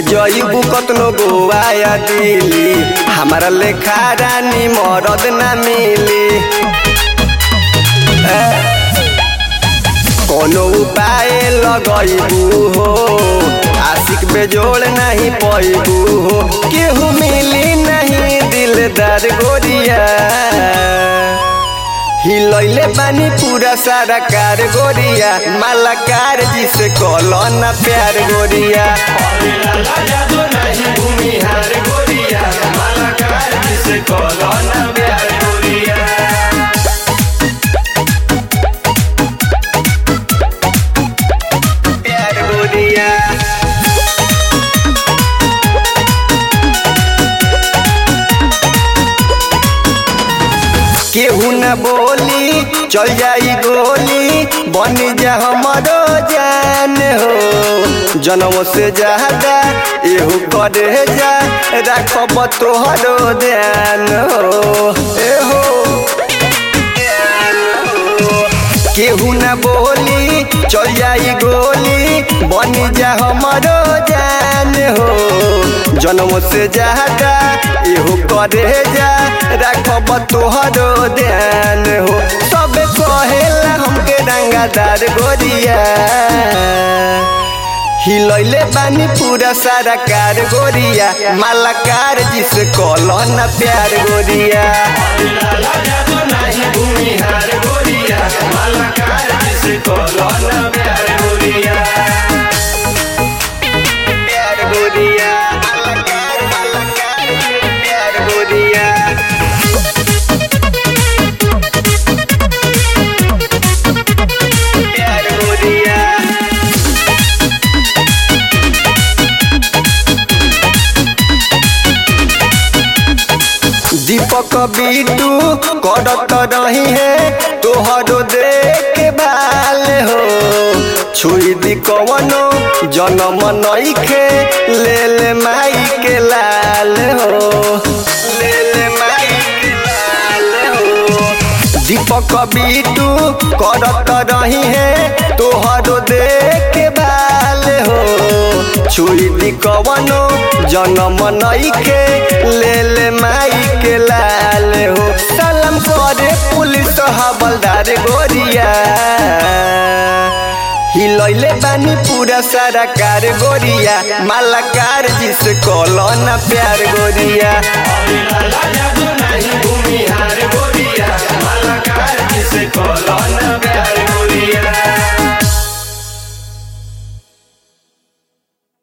जईबू कतनो गोवा या दिल्ली हमारा लेखा रानी मरद ना मिली ए, कोनो उपाय लगैबू हो आशिक बेजोड़ नहीं पैबू हो केहू मिली नहीं दिलदार गोरिया हिलैले बानी पूरा सारा कार गोरिया मालाकार जिसे कलो ना प्यार गोरिया प्यार गोरिया केहू न बोली चल जाई गोली बन जा हमारो जान हो जनम से ज्यादा एहू करे जा रखब तोहरो ध्यान हो एहो केहू न बोली चल जाई गोली बन जा हमारो जान हो जन्म से ज्यादा एहू करे जा रखब तोहरो ध्यान हो सब कहेला हमके रंगादार गोरिया हिलैले बानी पूरा सारा कार गोरिया मालाकार जिसे कलो ना प्यार गोरिया प्यार गोरिया मालाकार मालाकार प्यार गोरिया प्यार गोरिया दीपक बीटू करत रही है तोहरो देख भाल हो छुई दी कवनो जनम नईखे ले ले माई के लाल हो ले ले माई के लाल हो दीपक बीटू करत रही है तोहरो देख भाल हो छुई दी कवनो जनम नईखे ले ले माई के लाल हो सलाम करे पुलिस हवलदार गोरिया हिलैले बानी पूरा सारा कार गोरिया मालाकार जिसे कलो ना प्यार गोरिया भूमिहार गोरिया माला